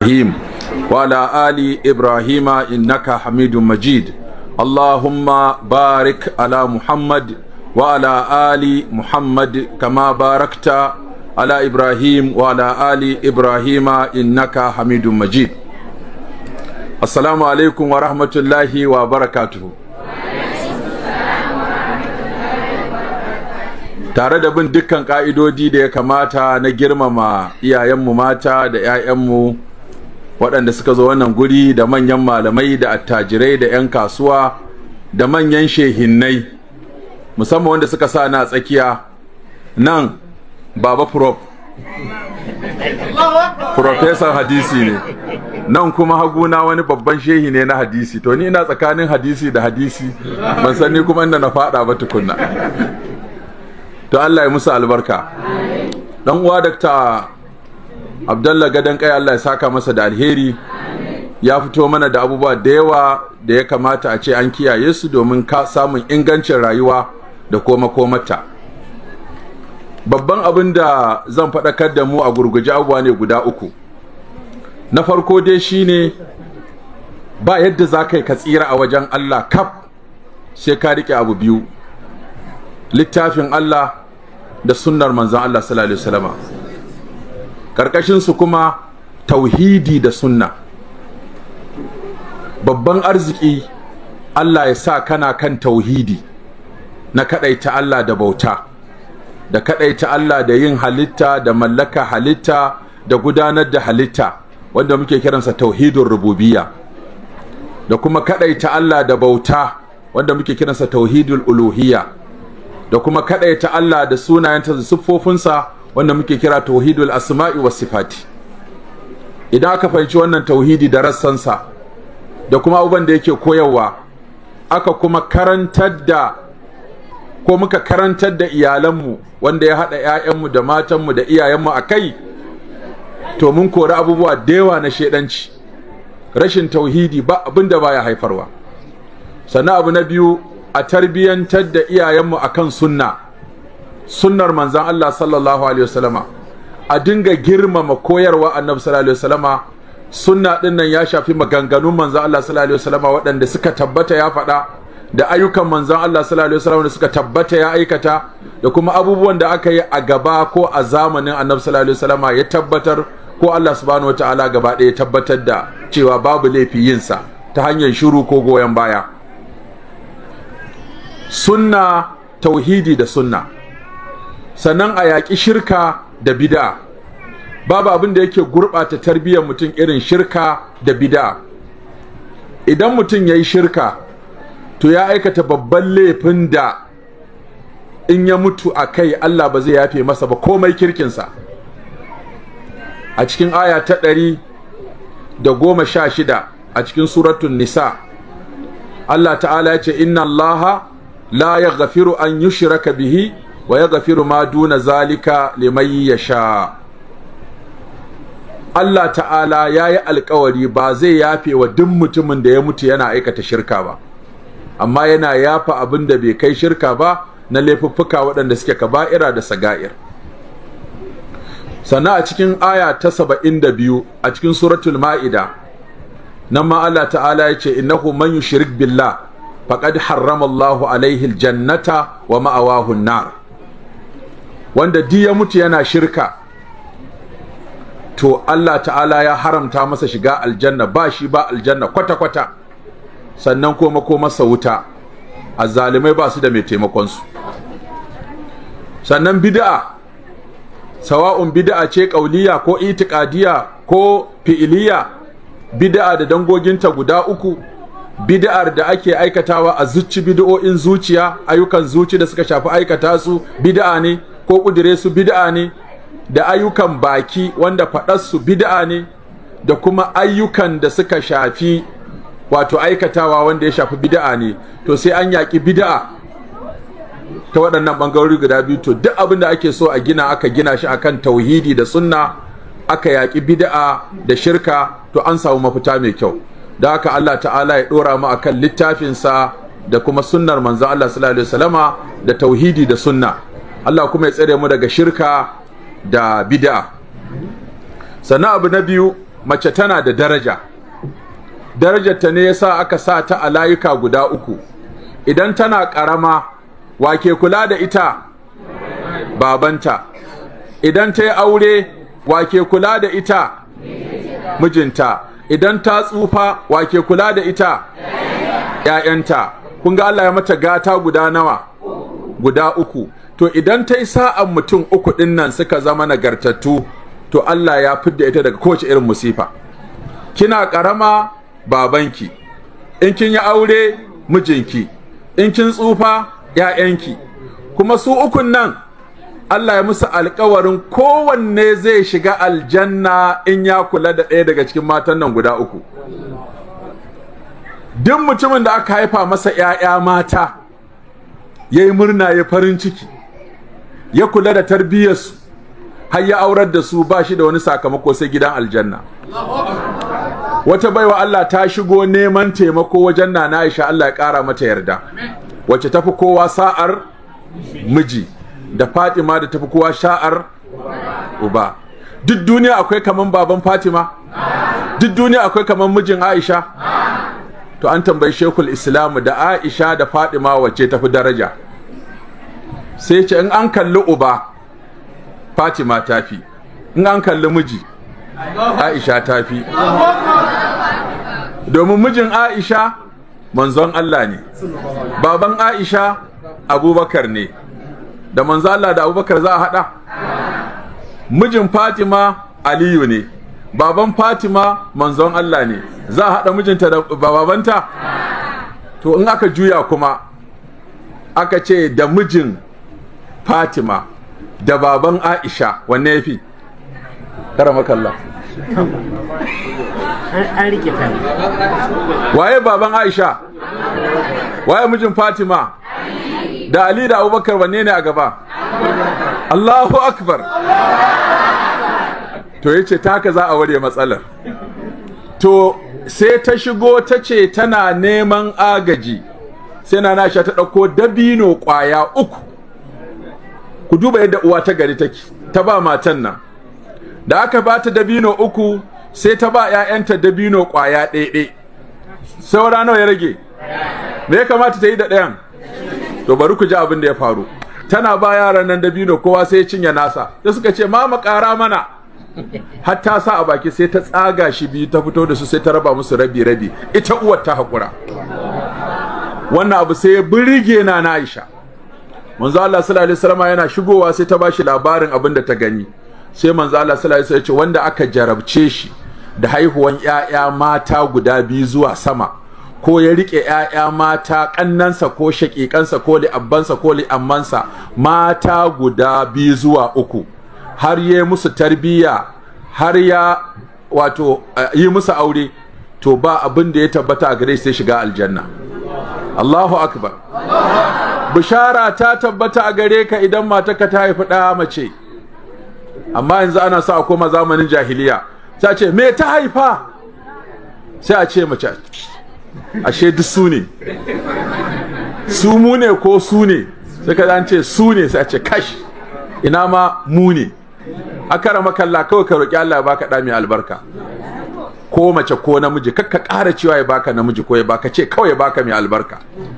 إبراهيم وعلى آل إبراهيم إنك حميد مجيد اللهم بارك على محمد وعلى آل محمد كما باركت على إبراهيم وعلى آل إبراهيم إنك حميد مجيد السلام عليكم ورحمة الله وبركاته tare da bin dukkan ka'idodi da ya kamata na girmama iyayenmu mata da 'ya'yanmu waɗanda suka zo wannan guri da manyan malamai da attajirai da 'yan kasuwa da manyan shehinnai musamman wanda suka sa na tsakiya nan baba prof profesan hadisi ne nan kuma haguna wani babban shehi ne na hadisi to ni ina tsakanin hadisi da hadisi ban sani kuma inda na faɗa ba tukunna to Allah ya musu albarka dan uwa dakta Abdallah gadan kai Allah ya saka masa da alheri ya fito mana da abubuwa da yawa da ya kamata a ce an kiyaye su domin ka samun ingancin rayuwa da koma komata babban abin da zan faɗakar da mu a gurguje abubuwa ne guda uku na farko dai shine ba yadda za ka yi ka tsira a wajen Allah kaf sai ka riƙe abu biyu littafin Allah da sunnar manzan Allah sallallahu alaihi wasallama karkashin su kuma tauhidi da sunna babban arziki Allah ya sa kana kan tauhidi na kadaita Allah da bauta da kadaita Allah da yin halitta da mallaka halitta da gudanar da halitta wanda muke kiransa tauhidin rububiyya da kuma kadaita Allah da bauta wanda muke kiransa tauhidul uluhiyya da kuma kadaita Allah da sunayenta da siffofinsa wanda muke kira tauhidul asma'i was sifati idan aka fahimci wannan tauhidi da rassansa da kuma abubuwan da yake koyarwa aka kuma karantar da ko muka karantar da iyalanmu wanda ya haɗa 'ya'yanmu da matanmu da iyayenmu a kai to mun kori abubuwa da yawa na shaidanci rashin tauhidi ba abin da baya haifarwa sannan abu na biyu a tarbiyyantar da iyayenmu akan sunna sunnar manzan Allah sallallahu alaihi wasallama a dinga girmama koyarwa annabi sallallahu alaihi wasallama sunna din nan ya shafi maganganun manzan Allah sallallahu alaihi wasallama waɗanda suka tabbata ya faɗa da ayyukan manzan Allah sallallahu alaihi wasallama da suka tabbata ya aikata da kuma abubuwan da aka yi a gaba ko a zamanin annabi sallallahu alaihi wasallama ya tabbatar ko Allah subhanahu wataala gaba ɗaya ya tabbatar da cewa babu laifi yinsa ta hanyar shiru ko goyon baya sunna tauhidi da sunna sannan a yaƙi shirka da bida babu abin da yake gurɓata tarbiyyar mutum irin shirka da bida idan mutum ya yi shirka to ya aikata babban laifin da in ya mutu a kai Allah ba zai yafe masa ba komai kirkinsa a cikin aya ta ɗari da goma sha shida a cikin suratun nisa Allah ta'ala ya ce inna allaha la ya gafiru an yi shiraka bihi wa ya gafiru ma duna zalika liman ya sha Allah ta'ala ya yi alkawari ba zai yafe wa duk mutumin da ya mutu yana aikata shirka ba amma yana yafa abin da bai kai shirka ba na laifuffuka waɗanda suke kaba'ira da saga'ir sannan a cikin aya ta saba'in da biyu a cikin suratul ma'ida nan ma Allah ta'ala ya ce innahu man yushrik billah faqad harrama Allahu alaihi aljannata wa ma'awahu nar wanda di ya mutu yana shirka to Allah ta'ala ya haramta masa shiga aljanna ba shi ba aljanna kwata kwata sannan kuma ko masa wuta azzalimai ba su da mai taimakon su sannan bid'a sawa'un bid'a ce kauliya ko itiqadiya ko fi'iliya bid'a da dangoginta guda uku bid'ar da ake aikatawa a zuci bid'o'in zuciya ayyukan zuci da suka shafi aikata su bid'a ne ko kudire su bid'a ne da ayyukan baki wanda faɗar su bid'a ne da kuma ayyukan da suka shafi wato aikatawa wanda ya shafi bid'a ne to sai an yaƙi bid'a ta waɗannan ɓangarori guda biyu to duk abin da ake so a gina aka gina shi akan tauhidi da sunna aka yaƙi bid'a da shirka to an samu mafita mai kyau da haka Allah ta'ala ya ɗora mu akan littafinsa da kuma sunnar manzon Allah sallallahu alaihi wasallama da tauhidi da sunna Allah kuma ya tsare mu daga shirka da bid'a sannan abu na biyu mace tana da daraja darajarta ne yasa aka sa ta a layuka guda uku idan tana ƙarama wake kula da ita babanta idan ta yi aure wake kula da ita mijinta idan ta tsufa wake kula da ita ‘ya'yanta kun ga Allah ya mata gata guda nawa guda uku to idan ta yi sa'an mutum uku ɗin nan suka zama nagartattu to Allah ya fidda ita daga kowace irin musifa kina ƙarama babanki in kin yi aure mijinki in kin tsufa ‘ya'yanki kuma su ukun nan Allah ya musu alkawarin kowanne zai shiga aljanna in ya kula da ɗaya daga cikin matan nan guda uku duk mutumin da aka haifa masa ‘ya'ya mata ya yi murna ya farin ciki ya kula da tarbiyyarsu har ya aurar da su ba shi da wani sakamako sai gidan aljanna wata baiwa Allah ta shigo neman taimako wajen nana Aisha Allah ya ƙara mata yarda wacce tafi kowa sa'ar miji da Fatima da tafi kowa sha'ar uba duk duniya akwai kaman baban Fatima duk duniya akwai kaman mijin Aisha to an tambayi Sheikhul Islam da Aisha da Fatima wacce tafi daraja sai ce in an kalli uba Fatima tafi in an kalli miji Aisha tafi domin mijin Aisha manzon Allah ne baban Aisha Abubakar ne da manzo Allah da Abubakar za a hada mijin Fatima Aliyu ne baban Fatima manzon Allah ne za a hada mijinta da babanta to in aka juya kuma aka ce da mijin Fatima da baban Aisha wanne yafi karamakallah an rike kan waye baban Aisha waye mijin Fatima da Ali da Abubakar wanne ne a gaba Allahu akbar to yace ta haka za a ware matsalar to sai ta shigo ta ce tana neman agaji sai na Aisha ta ɗauko dabino ƙwaya uku ku duba yadda uwa ta gari take ta ba matan nan da aka ba ta dabino uku sai ta ba 'ya'yanta dabino ƙwaya ɗaiɗai saura nawa ya rage me ya kamata ta yi da ɗayan to bari ku ji abin da ya faru tana ba yaran nan dabino kowa sai ya cinye nasa da suka ce mama ƙara mana har ta sa a baki sai ta tsaga shi biyu ta fito da su sai ta raba musu rabi rabi ita uwar ta haƙura wannan abu sai ya birge na na Aisha manzo Allah sallallahu alaihi wasallam yana shigowa sai ta bashi labarin abin da ta gani sai manzo Allah sallallahu alaihi wasallam ya ce wanda aka jarabce shi da haihuwan ƴaƴa mata guda biyu zuwa sama ko ya rike ƴaƴa mata kannansa ko shaƙiƙansa ko li'abbansa ko li'ammansa mata guda biyu zuwa uku har ya musu tarbiyya har ya wato yi musu aure to ba abin da ya tabbata a gare sai shiga aljanna Allahu akbar bishara ta tabbata a gare ka idan matarka ta haifi ɗaya mace amma yanzu ana sa a koma zamanin jahiliya sai a ce me ta haifa sai a ce mace ashe duk su ne su mu ne ko su ne sai ka ce su ne sai a ce kash ina ma mu ne akara makalla kawai ka roki Allah ya baka ɗa mai albarka ko mace ko namiji kakka ƙara cewa ya baka namiji ko ya baka ce kawai ya baka mai albarka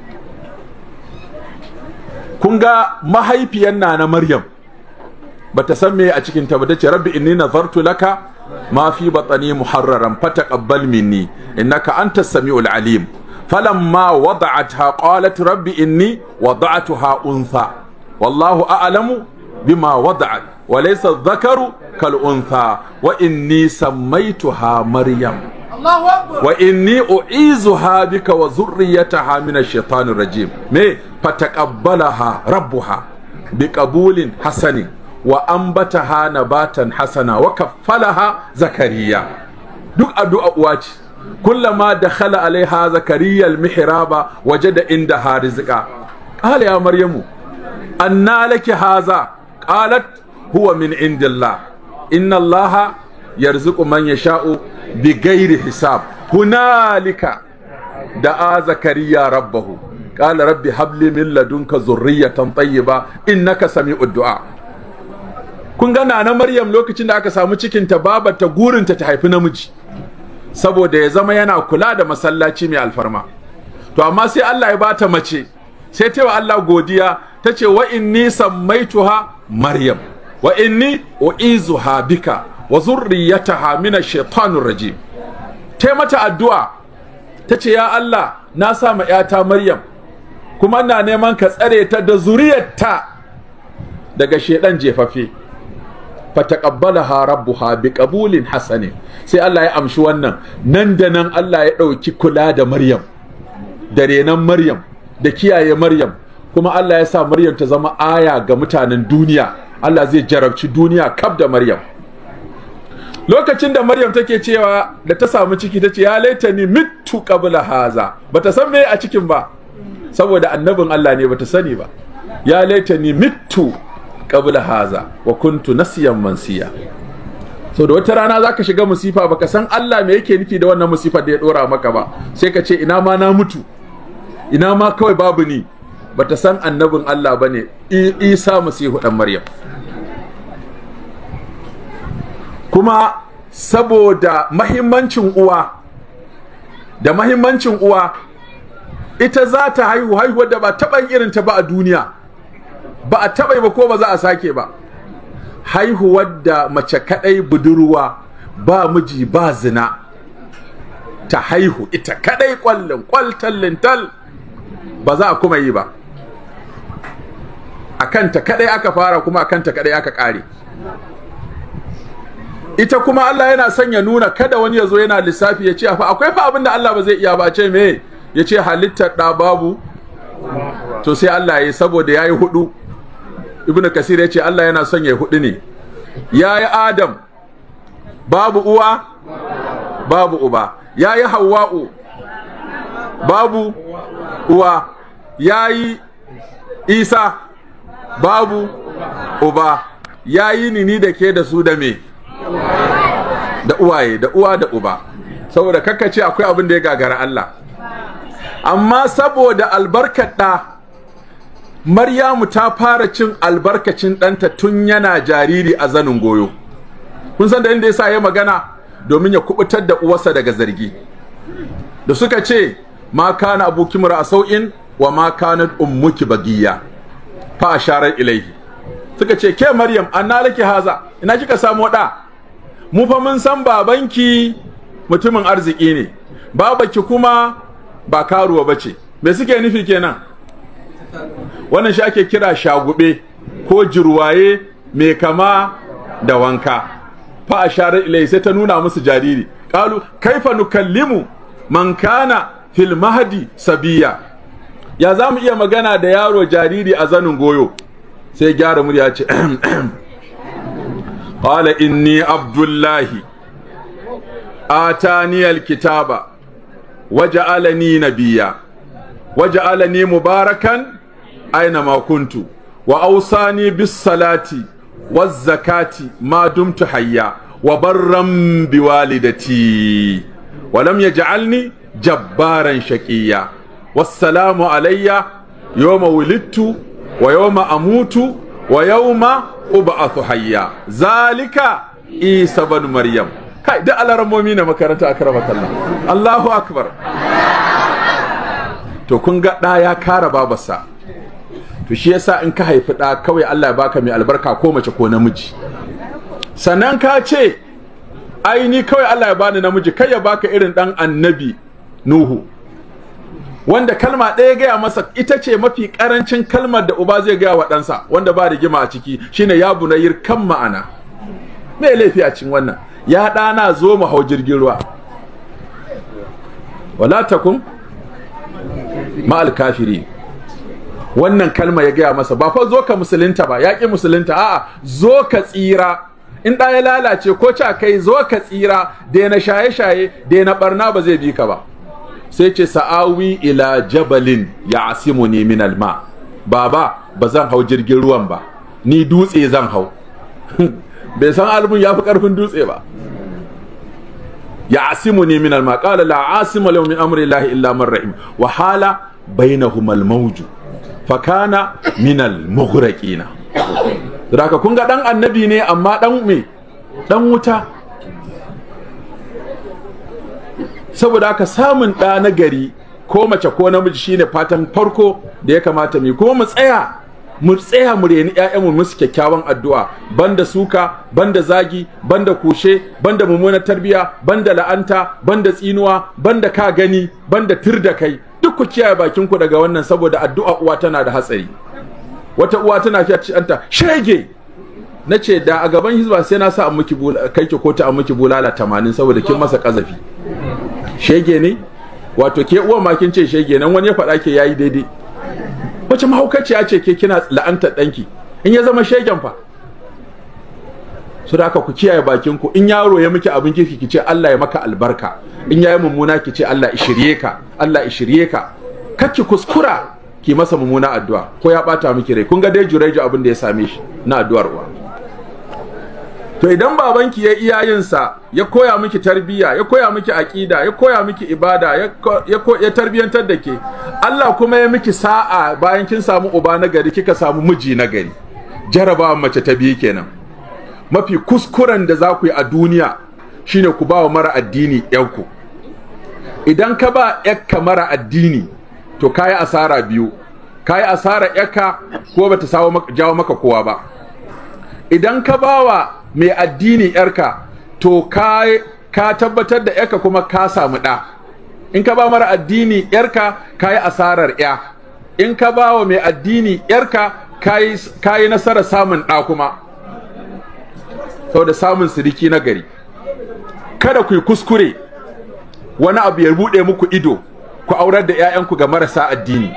kun ga mahaifiyan na na Maryam bata san me a cikin ta ba tace rabbi inni nazartu laka ma fi batni muharraran fataqabbal minni innaka antas samiul alim falamma wada'atha qalat rabbi inni wada'tuha untha wallahu a'lamu bima wada'at wa laysa dhakaru kal untha wa inni sammaytuha maryam wa inni u'izuha bika wa zurriyataha min ash-shaytanir rajim me fataqabbalaha rabbuha biqabulin hasanin wa ambataha nabatan hasana wa kaffalaha zakariya duk addu'a uwa ce kullama dakhala alaiha zakariya almihraba wajada indaha rizqa qala ya maryamu anna laki haza qalat huwa min indillah inna allaha yarzuqu man yasha'u bighairi hisab hunalika da'a zakariya rabbahu qala rabbi habli min ladunka zurriyatan tayyiba innaka sami'ud du'a kun ga na Maryam lokacin da aka samu cikinta babata gurinta ta haifi namiji saboda ya zama yana kula da masallaci mai alfarma to amma sai Allah ya bata mace sai ta wa Allah godiya ta ce wa inni sammaituha Maryam wa inni u'izuha bika wa zurriyataha min ash-shaytanir rajim ta mata addu'a ta ce ya Allah na sa ma ‘yata Maryam kuma ina neman ka tsare ta da zuriyarta daga shedan jefafe fataqabbalaha rabbuha biqabulin hasanin sai Allah ya amshi wannan nan da nan Allah ya ɗauki kula da Maryam da renon Maryam da kiyaye Maryam kuma Allah ya sa Maryam ta zama aya ga mutanen duniya Allah zai jarabci duniya kaf da Maryam lokacin da Maryam take cewa da ta samu ciki tace ya laitani mittu qabla haza bata san me a cikin ba saboda annabin Allah ne bata sani ba ya laitani mittu qabla haza wa kuntu nasiyan mansiya so da wata rana zaka shiga musifa baka san Allah me yake nufi da wannan musifar da ya dora maka ba sai ka ce ina ma na mutu ina ma kawai babu ni bata san annabin Allah bane Isa Masihu dan Maryam kuma saboda mahimmancin uwa da mahimmancin uwa ita za ta haihu haihuwar da ba taɓa irin ta ba a duniya ba a taɓa ba ko ba za a sake ba haihuwar da mace kaɗai budurwa ba miji ba zina ta haihu ita kaɗai ƙwallon ƙwaltallin tal ba za a kuma yi ba a kanta kaɗai aka fara kuma a kanta kaɗai aka ƙare ita kuma Allah yana son ya nuna kada wani ya zo yana lissafi ya ce fa akwai fa abin da Allah ba zai iya ba ce me ya ce halittar ɗa babu to sai Allah ya yi saboda ya yi hudu ibnu kasir ya ce Allah yana son ya yi hudu ne ya yi adam babu uwa babu uba ya yi hawa'u babu uwa ya yi isa babu uba ya yi nini da ke da su da me da uwaye da uwa da uba saboda ce akwai abin da ya gagara Allah amma saboda albarkar ɗa Maryamu ta fara cin albarkacin ɗanta tun yana jariri a zanin goyo kun san da inda yasa ya magana domin ya kubutar da uwarsa daga zargi da suka ce ma kana abuki mura sau'in wa ma kanat ummuki bagiya fa asharar ilaihi suka ce ke Maryam anna laki haza ina kika samu ɗa mu fa mun san babanki mutumin arziki ne babaki kuma ba karuwa bace me suke nufi kenan wannan shi ake kira shagube ko jirwaye mai kama da wanka fa ashara ilai sai ta nuna musu jariri qalu kaifa nukallimu man kana fil mahdi sabiya ya zamu iya magana da yaro jariri a zanin goyo sai gyara murya ce قال إني عبد الله آتاني الكتاب وجعلني نبيا وجعلني مباركا أينما كنت وأوصاني بالصلاة والزكاة ما دمت حيا وبرا بوالدتي ولم يجعلني جبارا شقيا والسلام علي يوم ولدت ويوم أموت ويوم uba'athu hayya zalika isa bin maryam kai da alarammomi na makaranta akrama kallah Allahu akbar to kun ga da ya kara babarsa to shi yasa in ka haifi da kawai Allah ya baka mai albarka ko mace ko namiji sannan ka ce ai ni kawai Allah ya bani namiji kai ya baka irin dan annabi nuhu wanda kalma ɗaya gaya masa ita ce mafi ƙarancin kalmar da uba zai gaya wa ɗansa wanda ba rigima a ciki shine ya bunayir kan ma'ana me laifi a cikin wannan ya ɗana zo mu hau jirgin ruwa wala takun ma'al kafiri wannan kalma ya gaya masa ba fa zo ka musulunta ba ya ƙi musulunta a'a zo ka tsira in ɗa ya lalace ko ca kai zo ka tsira daina shaye-shaye daina ɓarna ba zai bi ka ba sai ce sa'awi ila jabalin ya asimu ne min alma baba ba zan hau jirgin ruwan ba ni dutse zan hau bai san albun ya fi karfin dutse ba ya asimu ne min alma qala la asima lahu min amri llahi illa man rahim wa hala bainahuma al mawju fa kana min al mughraqina Raka kun ga dan annabi ne amma dan me dan wuta saboda haka samun ɗa na gari ko mace ko namiji shine fatan farko da ya kamata mu kuma mu tsaya mu tsaya mu reni ƴaƴanmu musu kyakkyawan addu'a banda suka banda zagi banda kushe banda mummunar tarbiya banda la'anta banda tsinuwa banda ka gani banda tir da kai duk ku kiyaye bakin ku daga wannan saboda addu'a uwa tana da hatsari wata uwa tana kiyaye anta shege nace da a gaban hizba sai na sa an miki kai ki kota an miki bulala 80 saboda kin masa kazafi shege ne wato ke uwa ma kin ce shege nan wani ya faɗa ke yayi daidai wace mahaukaciya ce ke kina la'antar ɗanki in ya zama shegen fa su da ku kiyaye bakin ku in yaro ya miki abin kirki ki ce Allah ya maka albarka in yayi mummuna ki ce Allah ishirye ka Allah ishirye ka kake kuskura ki masa mummuna addu'a ko ya bata miki rai kun ga dai jureju abin da ya same shi na addu'ar uwa to idan babanki ya iyayensa ya koya miki tarbiyya ya koya miki aqida ya koya miki ibada ya ya tarbiyantar da ke Allah kuma ya miki sa'a bayan kin samu uba na gari kika samu miji na gari jarabawa mace ta biyu kenan mafi kuskuren da za ku yi a duniya shine ku ba wa mara addini yanku idan ka ba yakka mara addini to kayi asara biyu kayi asara yakka ko bata sawo jawo maka kowa ba idan ka bawa mai addini yarka to ka ka tabbatar da yarka kuma ka samu ɗa in ka ba mara addini yarka ka yi asarar ya in ka ba wa mai addini yarka ka yi nasarar samun ɗa kuma saboda samun siriki na gari kada ku yi kuskure wani abu ya buɗe muku ido ku aurar da 'ya'yanku ga marasa addini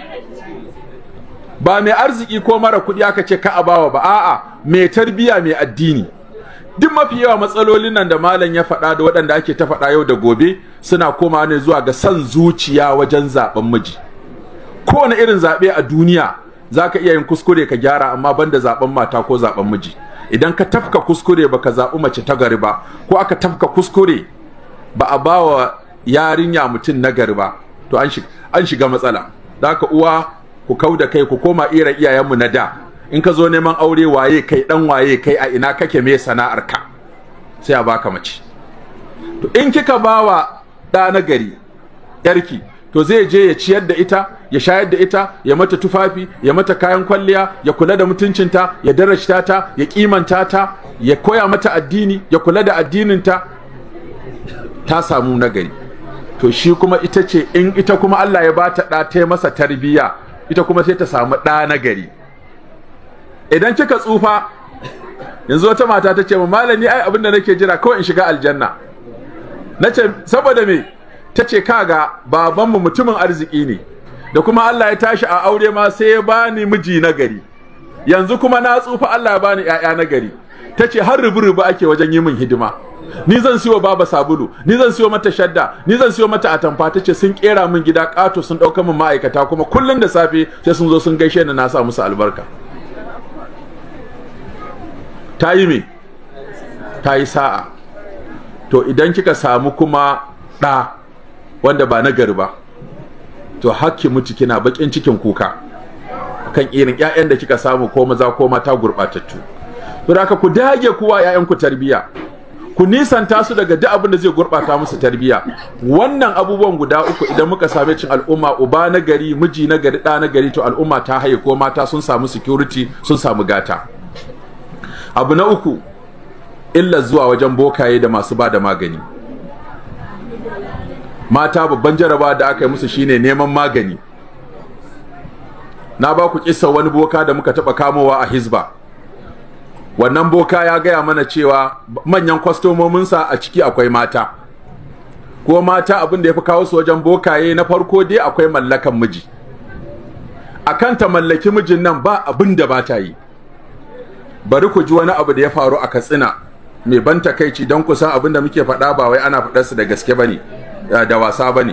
ba mai arziki ko mara kuɗi aka ce ka abawa ba a'a mai tarbiya mai addini duk mafi yawa matsalolin nan da malam ya faɗa da waɗanda ake ta faɗa yau da gobe suna komawa ne zuwa ga son zuciya wajen zaɓen miji kowane irin zaɓe a duniya za ka iya yin kuskure ka gyara amma banda zaɓen mata ko zaɓen miji idan ka tafka kuskure ba ka zaɓi mace ta gari ba ko aka tafka kuskure ba a ba wa yarinya mutum na gari ba to an shiga matsala da haka uwa ku kau da kai ku koma irin iyayenmu na da in ka zo neman aure waye kai dan waye kai a ina kake me sana'ar ka sai a baka mace to in kika bawa da na gari yarki to zai je ya ciyar da ita ya shayar da ita ya mata tufafi ya mata kayan kwalliya ya kula da mutuncinta ya darashta ta ya kimanta ta ya koya mata addini ya kula da addininta ta samu nagari to shi kuma ita ce in ita kuma Allah ya bata ɗa ta masa tarbiyya ita kuma sai ta samu ɗa nagari idan kika tsufa yanzu wata mata ta ce mu malami ai abin da nake jira kawai in shiga aljanna nace saboda me ta ce kaga babanmu mutumin arziki ne da kuma Allah ya tashi a aure ma sai ya bani miji na gari yanzu kuma na tsufa Allah ya bani ƴaƴa na gari ta ce har rubu-rubu ake wajen yi min hidima ni zan siyo baba sabulu ni zan siyo mata shadda ni zan siyo mata atamfa ta ce sun kera min gida ƙato sun ɗauka min ma'aikata kuma kullum da safe sai sun zo sun gaishe ni na sa musu albarka ta yi me ta yi sa'a to idan kika samu kuma ɗa wanda ba na gari ba to hakki mutu kina bakin cikin kuka kan irin ƴaƴan da kika samu ko maza ko mata gurɓatattu to da ku dage kuwa ƴaƴan ku tarbiya ku nisanta su daga duk abin da zai gurɓata musu tarbiya wannan abubuwan guda uku idan muka same cin al'umma uba na gari miji na gari ɗa na gari to al'umma ta haye ko mata sun samu security sun samu gata abu na uku illa zuwa wajen bokaye da masu ba da magani mata babban jaraba da aka yi musu shine neman magani na ba ku kissa wani boka da muka taba kamowa a hizba wannan boka ya gaya mana cewa manyan kwastomominsa a ciki akwai mata ko mata abin da ya fi kawo su wajen bokaye na farko dai akwai mallakan miji akan ta mallaki mijin nan ba abin da ba ta yi bari ku ji wani abu da ya faru a katsina mai ban takaici don kusan abin da muke faɗa ba wai ana faɗarsu da gaske ba ne da wasa ba ne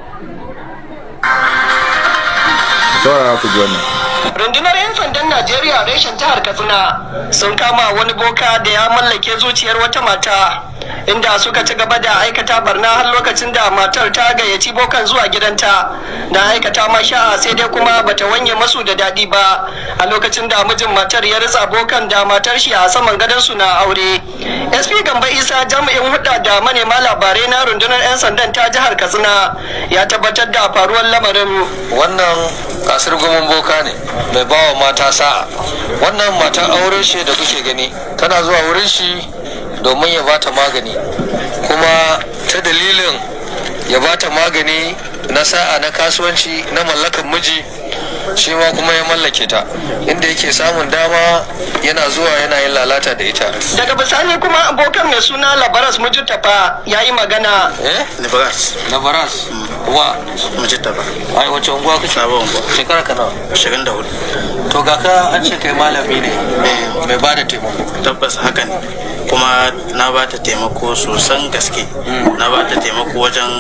saurara ku ji wannan rundunar 'yan sandan najeriya reshen jihar katsina sun kama wani boka da ya mallake zuciyar wata mata inda suka ci gaba da aikata barna har lokacin da matar ta gayyaci bokan zuwa gidanta da aikata masha'a sai dai kuma bata wanye masu da daɗi ba a lokacin da mijin matar ya ritsa bokan da matar shi a saman gadon su na aure sp gamba isa jami'in hudda da manema labarai na rundunar 'yan sandan ta jihar katsina ya tabbatar da faruwar lamarin wannan kasar gomin boka ne mai bawa mata sa'a wannan mata aure shi da kuke gani tana zuwa wurin shi domin ya bata magani kuma ta dalilin ya bata magani na sa'a na kasuwanci na mallakan miji shi ma kuma ya mallake ta inda yake samun dama yana zuwa yana yin lalata da ita daga bisani kuma abokan mai suna labaras mujitafa ya yi magana eh Liberas, labaras wa Mujitaba, ai wace unguwa kake Sabon Unguwa, shekara ka nawa 24. to ga ka an ce kai malami ne mai ba da taimako Tabbas haka ne. Kuma na ba ta taimako sosan gaske. Na ba ta taimako wajen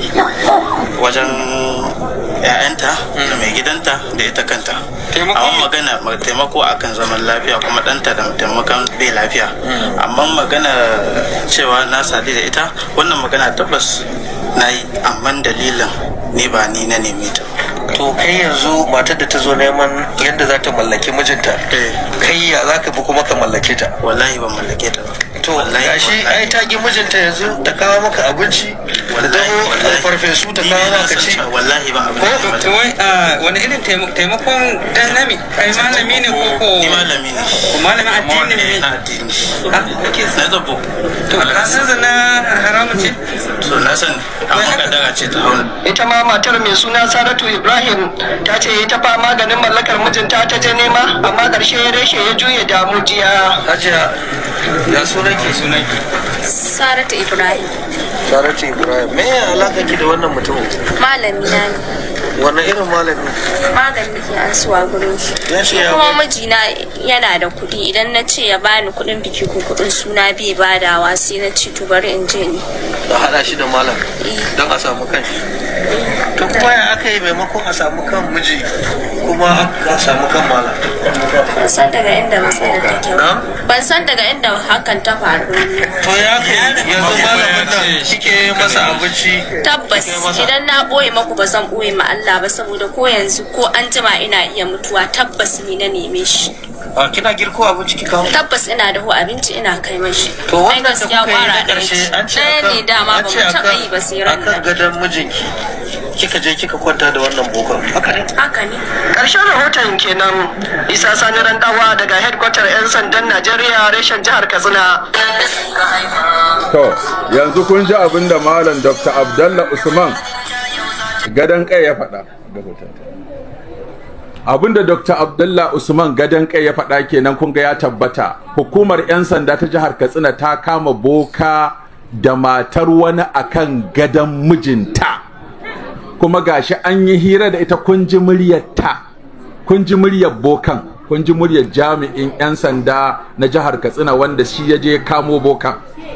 wajen ‘ya'yanta da mai gidanta da ita kanta. Taimako? Amma magana ma- taimako akan zaman lafiya kuma ɗanta da taimakon bai lafiya. Amma magana cewa na sadu da ita wannan magana tabbas na yi amma dalilin ni ba ni na neme ta. to kai yanzu matar da ta zo neman yadda za ta mallaki mijinta Eh. kai ya za ka bi kuma ka mallake ta Wallahi ban mallake ta ba. to Wallahi, gashi wallahi. ai ta ki mijinta yanzu ta kawo maka abinci da dawo farfesu ta Ni kawo ne na maka san ci cewa wallahi ba abin da ya mata. to wai ah, wani irin taimako- taimakon dan nami kai malami ne ko ko ni malami ne ko malamin Amma addini wani ne na addini Ah, kake na zabo to ka san zina haramun ce so na san amma kadara ce ta hauna ita ma matar mai suna saratu ibrahim ta ce ita fa maganin mallakar mijinta ta je nema amma ƙarshe reshe ya juye da mujiya hajiya ya sunan ki sunan ki Saratu Ibrahim saratu ibrahim me ya alaka ki da wannan mutumin malami na ne wannan irin malami magani nake an suwa gurin shi ya ce ya kuma mijina yana da kuɗi idan na ce ya bani kuɗin biki ko kuɗin suna bai badawa sai na ce to bari in je ni a hada shi da malam Eh. don a samu kan shi to kuma ya aka yi maimakon a samu kan miji kuma aka samu kan malam ban san daga inda matsalar take ba na ban san daga inda hakan ta faru to ya kai yanzu malamin nan kike masa abinci tabbas kike masa idan na ɓoye maku ba zan ɓoye ma Allah ba saboda ko yanzu ko an jima ina iya mutuwa tabbas ni na neme shi a kina girko abinci ki kawo tabbas ina dahu abinci ina kai mashi to Ai, wannan da gaskiya kuka yi na ƙwara ɗaya karshe ce. an ce ɗaya ne dama an ba ce mu taɓa yi ba akan sai ran akan nan gadon mijinki kika je kika kwanta da wannan bokan haka ne haka ne ƙarshen rahoton kenan isa sani randawa daga headquarter 'yan sandan najeriya reshen jihar katsina To, yanzu kun ji abin da Malam Dr. Abdallah Usman gadon kai ya faɗa. Abin da Dr. Abdallah Usman gadon kai ya faɗa kenan kun ga ya tabbata. Hukumar 'yan sanda ta jihar Katsina ta kama boka da matar wani akan gadon mijinta. Kuma gashi an yi hira da ita kun ji muryarta. Kun ji muryar bokan. Kun ji muryar jami'in 'yan sanda na jihar Katsina wanda shi ya je kamo bokan.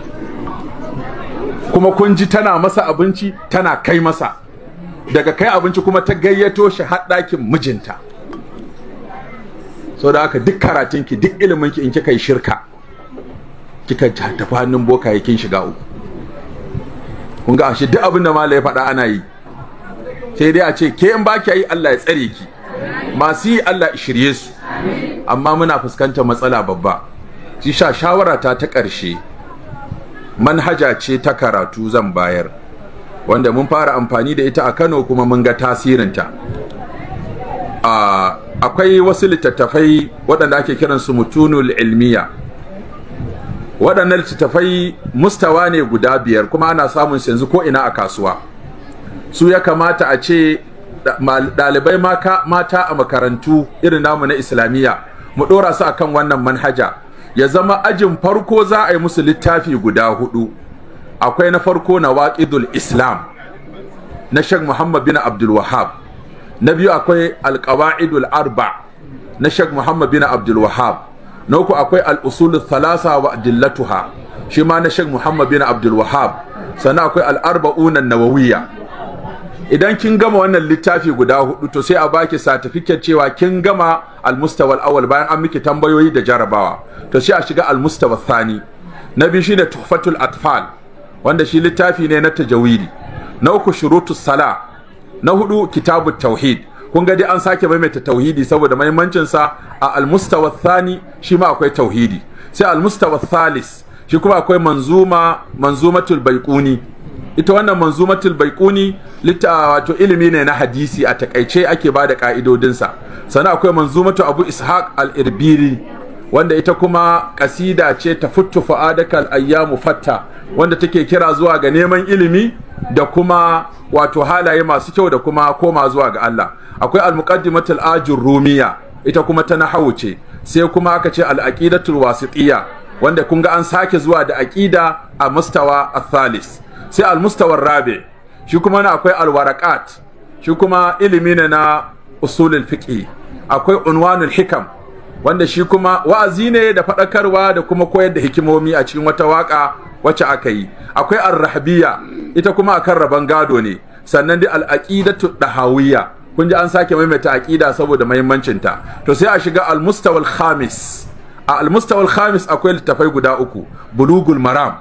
kuma kun ji tana masa abinci tana kai masa daga kai abinci kuma ta gayyato shi har ɗakin mijinta so da haka duk karatunki duk iliminki in kika yi shirka kika ja tafi hannun boka kin shiga uku kun ga ashe duk abin da malai ya faɗa ana yi sai dai a ce ke in ba ki yi Allah ya tsare ki masu yi Allah ya shirye su amma muna fuskantar matsala babba shi sha shawara ta ta ƙarshe manhaja ce ta karatu zan bayar wanda mun fara amfani da ita a Kano kuma mun ga tasirinta a akwai wasu littattafai waɗanda ake kiransu mutunul ilmiya waɗannan littattafai mustawa ne guda biyar kuma ana samun su yanzu ko ina a kasuwa su ya kamata a ce da- mal- ɗalibai maka- mata a makarantu irin namu na islamiyya mu ɗora su akan wannan manhaja ya zama ajin farko za a yi musu littafi guda hudu akwai na farko na waƙidul islam na shek muhammad bin abdul wahab na biyu akwai alƙawa'idul arba na shek muhammad bin abdul wahab na uku akwai al'usul thalasa wa adillatuha shi ma na shek muhammad bin abdul wahab sannan akwai al'arba'unan nawawiyya idan kin gama wannan littafi guda hudu to sai a baki certificate cewa kin gama almustawa awal bayan an miki tambayoyi da jarabawa to sai a shiga almustawa thani na biyu shine tuhfatul atfal wanda shi littafi ne na tajawidi na uku shurutus sala na hudu kitabut tauhid kun ga dai an sake maimaita tauhidi saboda mahimmancin sa a almustawa thani shi ma akwai tauhidi sai almustawa thalis shi kuma akwai manzuma manzumatul baiquni ita wannan manzumatul baiquni litta wato ilimi ne na hadisi a takaice ake ba da ka'idodinsa sannan akwai manzumatu abu ishaq al-irbiri wanda ita kuma kasida ce ta futtu fa'adaka ayyamu fatta wanda take kira zuwa ga neman ilimi da kuma wato halaye masu kyau da kuma koma zuwa ga Allah akwai al-muqaddimatul ajur rumiya ita kuma ta nahawu ce sai kuma aka ce al-aqidatul wasitiyya wanda kun ga an sake zuwa da aqida a mustawa al-thalis sai al-mustawa rabi shi kuma na akwai al-waraqat shi kuma ilimi ne na usulul fiqh akwai unwanul hikam wanda shi kuma wa'azi ne da faɗakarwa da kuma koyar da hikimomi a cikin wata waka wacce aka yi akwai ar-rahbiya ita kuma akan rabon gado ne sannan dai al-aqidatu dahawiyya kun ji an sake maimaita aqida saboda muhimmancin ta to sai a shiga al-mustawa al-khamis a al-mustawa al-khamis akwai littafai guda uku bulugul maram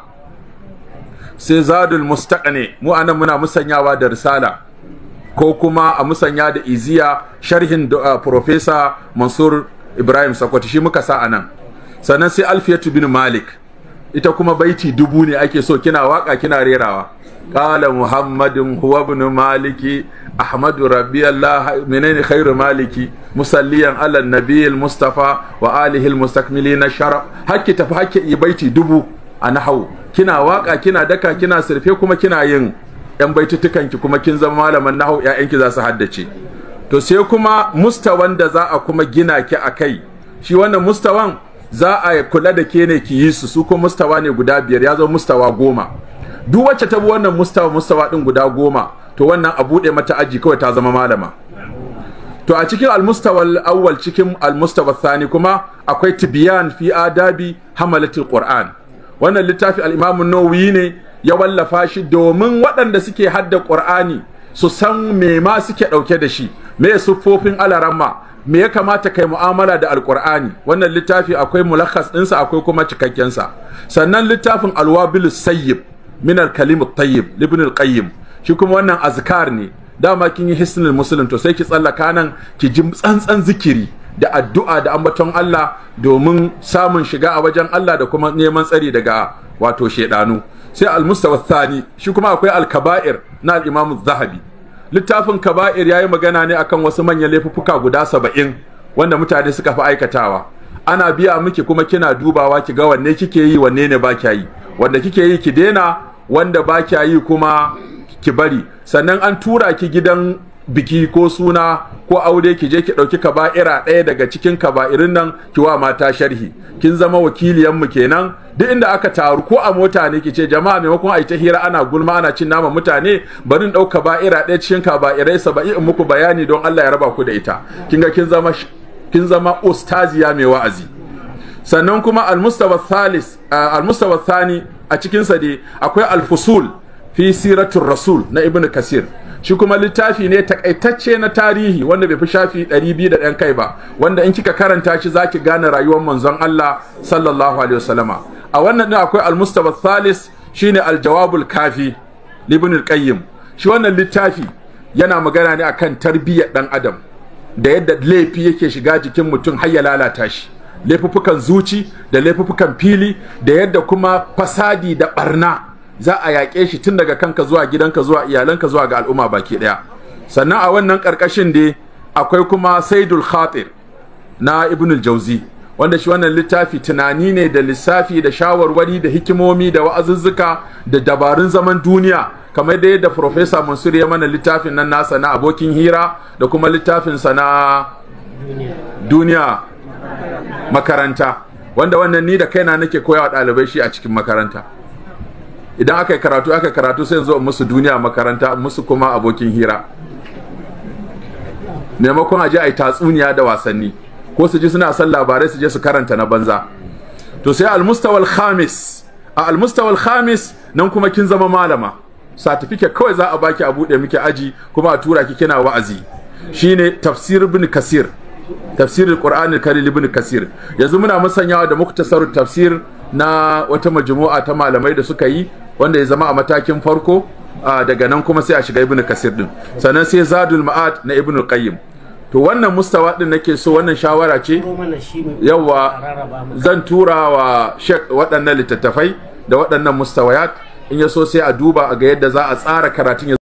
sai zadul mustaqni mu anan muna musanyawa da risala ko kuma a musanya da iziya sharhin uh, professor mansur ibrahim sakwati shi muka sa anan sannan sai alfiyatu bin malik ita kuma baiti dubu ne ake so kina waka kina rerawa qala muhammadin huwa ibn maliki ahmadu rabbi allah menene khairu maliki musalliyan ala nabiyil mustafa wa alihi al mustakmilina sharaf hakki tafi hakki yi baiti dubu a nahau kina waka kina daka kina sirfe kuma kina yin yan baitutukan ki kuma kin zama malaman nahau ƴaƴanki za su haddace to sai kuma mustawan da za a kuma gina ki a kai shi wannan mustawan za a kula da ke ne ki yi su su kuma mustawa ne guda biyar ya zama mustawa goma duk wacce ta bi wannan mustawa mustawa din guda goma to wannan a buɗe mata aji kawai ta zama malama to a cikin almustawa awwal cikin almustawa thani kuma akwai tibiyan fi adabi hamalatul qur'an wannan littafi al-imam an-nawawi ne ya wallafa shi domin waɗanda suke hadda qur'ani su san me ma suke ɗauke da shi me siffofin alaramma me ya kamata kai mu'amala da alqur'ani wannan littafi akwai mulakhas ɗinsa akwai kuma cikakkensa sannan littafin alwabil sayyib min al-kalim at-tayyib ibn al-qayyim shi kuma wannan azkar ne dama kin yi hisnul muslim to sai ki tsallaka nan ki ji tsantsan zikiri da addu'a da ambaton Allah domin samun shiga a wajen Allah da kuma neman tsari daga wato shedanu sai al-mustawa thani shi kuma akwai al-kaba'ir na al-imam zahabi littafin kaba'ir yayi magana ne akan wasu manyan laifuffuka guda saba'in wanda mutane suka fi aikatawa ana biya miki kuma kina dubawa ki ga wanne kike yi wanne ne ba kya yi wanda kike yi ki daina wanda ba kya yi kuma ki bari sannan an tura ki gidan biki ko suna ko aure ki je ki ɗauki kaba'ira ɗaya daga cikin kaba'irin nan ki wa mata sharhi kin zama wakiliyan mu kenan duk inda aka taru ko a mota ne ki ce jama'a maimakon a yi ta hira ana gulma ana cin nama mutane bari in ɗau kaba'ira ɗaya cikin kaba'irai saba'i in muku bayani don Allah ya raba ku da ita kin ga kin zama kin zama ustaziya mai wa'azi sannan kuma al-mustawa thalis al-mustawa thani a cikin sa dai akwai al-fusul fi siratul rasul na ibnu kasir shi kuma littafi ne takaitacce na tarihi wanda bai fi shafi 200 da ɗan kai ba wanda in kika karanta shi zaki gane rayuwar manzon Allah sallallahu alaihi wasallama a wannan din akwai al-mustafa thalis shine al-jawabul kafi ibn al-qayyim shi wannan littafi yana magana ne akan tarbiyyar dan adam da yadda laifi yake shiga jikin mutum har ya lalata shi laifuffukan zuci da laifuffukan fili da yadda kuma fasadi da barna za a yaƙe shi tun daga kanka zuwa gidanka zuwa iyalanka zuwa ga al'umma baki ɗaya sannan a wannan ƙarƙashin dai akwai kuma saidul khatir na ibnul jauzi wanda shi wannan littafi tunani ne da lissafi da shawarwari da hikimomi da wa'azuzzuka da dabarun zaman duniya kamar da yadda Profesa Mansur ya mana littafin nan nasa na abokin hira da kuma littafinsa na duniya makaranta wanda wannan ni da kaina nake koyawa ɗalibai shi a cikin makaranta idan aka yi karatu aka yi karatu sai zo musu duniya makaranta musu kuma abokin hira maimakon a je a yi tatsuniya da wasanni ko su ji suna son labarai su je su karanta na banza to sai almustawal khamis a almustawal khamis nan kuma kin zama malama certificate kawai za a baki a buɗe miki aji kuma a tura ki kina wa'azi shine tafsir ibn kasir tafsirul qur'anil karim ibn kasir yanzu muna musanyawa da muktasarut tafsir na wata majmu'a ta malamai da suka yi wanda ya zama a matakin farko daga nan kuma sai a shiga ibnu kasir din sannan sai zadul ma'ad na ibnu qayyim to wannan mustawa din nake so wannan shawara ce yawa zan tura wa shek waɗannan littattafai da waɗannan mustawayat in ya so sai a duba a ga yadda za a tsara karatun